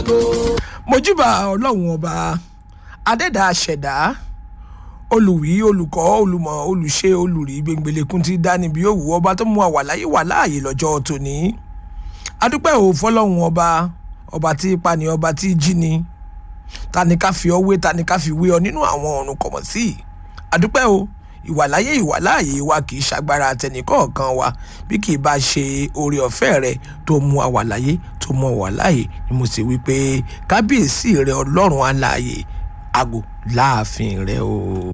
àgò. mojúbà ọlọ́run ọba adẹ́dà ṣẹ̀dá olùwí olùkọ́ olùmọ̀ olùṣe olùrí gbẹngbẹlẹ́kùn ti dání bí òwú ọba tó mú àwà láyé wà láàyè lọ́jọ́ tòní adúpẹ́ ò fọlọ́run ọba ọba tí ipa ni ọba tí jí ni ta ni ká fi ọ wé ta ni ká fi wé ọ nínú àwọn ọ̀run kọ̀mọ̀ sí i adúpẹ́ o ìwàláyé ìwàláàyè wa kì í ṣagbára àtẹnìkọ̀ọ̀kan wa bí kì í bá ṣe oore ọ̀fẹ́ rẹ tó mú àwa láyé tó mú àwa láàyè ni mo sì wí pé kábíyèsí rẹ ọlọ́run alààyè àgò láàfin rẹ o.